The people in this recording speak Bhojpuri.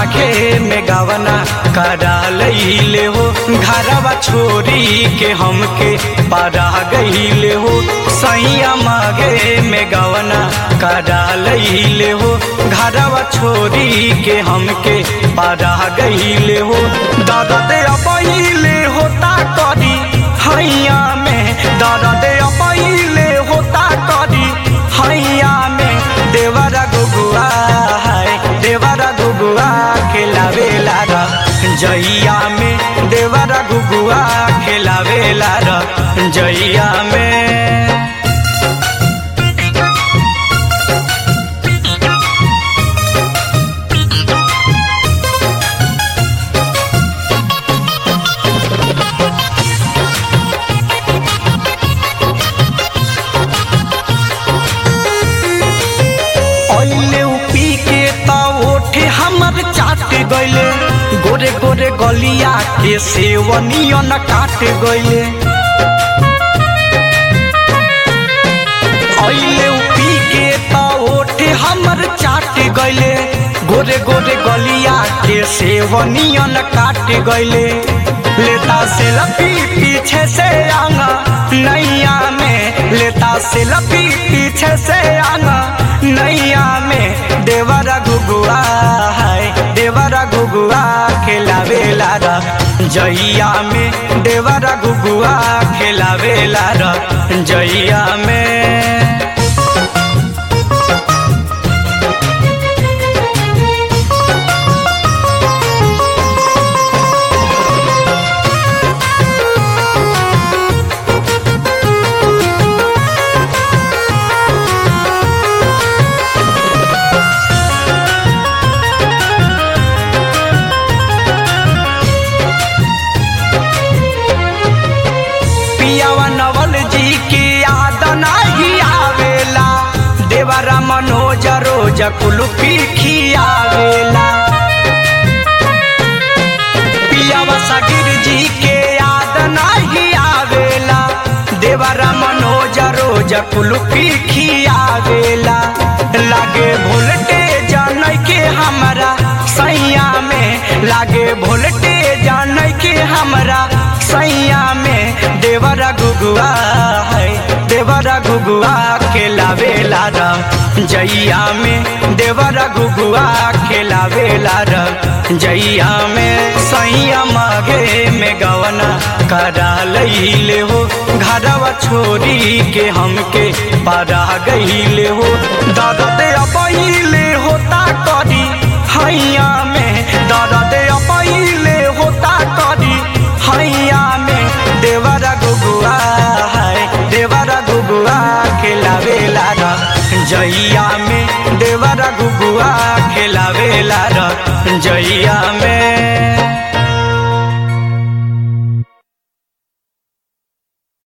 माघे में गवना करा लैले हो घरवा छोरी के हमके पारा गईले हो सैया माघे में गवना करा लैले हो घरवा छोरी के हमके पारा गईले हो दादा दे पहिले होता करी हैया में दादा दे पहिले होता करी हैया में देवरा गुगुआ है देवरा गुगुआ खेलावेला र जइया में देवरा गुगुआ खेलावेला र जइया में ओइले उ पी के त ओठे हमर चाट गइले गोरे गोरे गलिया के सेवनियन काट गइले ओइले उ पी के त ओठे हमर चाट गइले गोरे गोरे गलिया के सेवनियन काट गइले लेता से लपी पीछे से आंगा नैया में लेता से लपी पीछे से आंगा नैया में देवरा गुगुआ है देवरा गुगुआ खेलावेला र जइया में देवरा गुगुआ खेलावेला र जइया में पियावा नवल जी की याद नाही आवेला देवरा मनोज रोज कुलफी खियावेला पियावा सगिर जी के याद नाही आवेला देवरा मनोज रोज कुलफी खियावेला लागे भोलटे जानय के हमरा सैया में लागे भोलटे जानय के हमरा सैया में देवरा गुगुआ है देवरा गुगुआ खेलावेला र जइया में देवरा गुगुआ खेलावेला र जइया में सैया मागे में गवना करा लैले हो घरवा छोरी के हमके पारा गईले हो दादा दे पहिले होता करी हैया में दादा दे पहिले होता करी हैया में देवरा गुगुआ है देवरा गुगुआ खेलावेला र जइया में देवरा गुगुआ खेलावेला र जइया में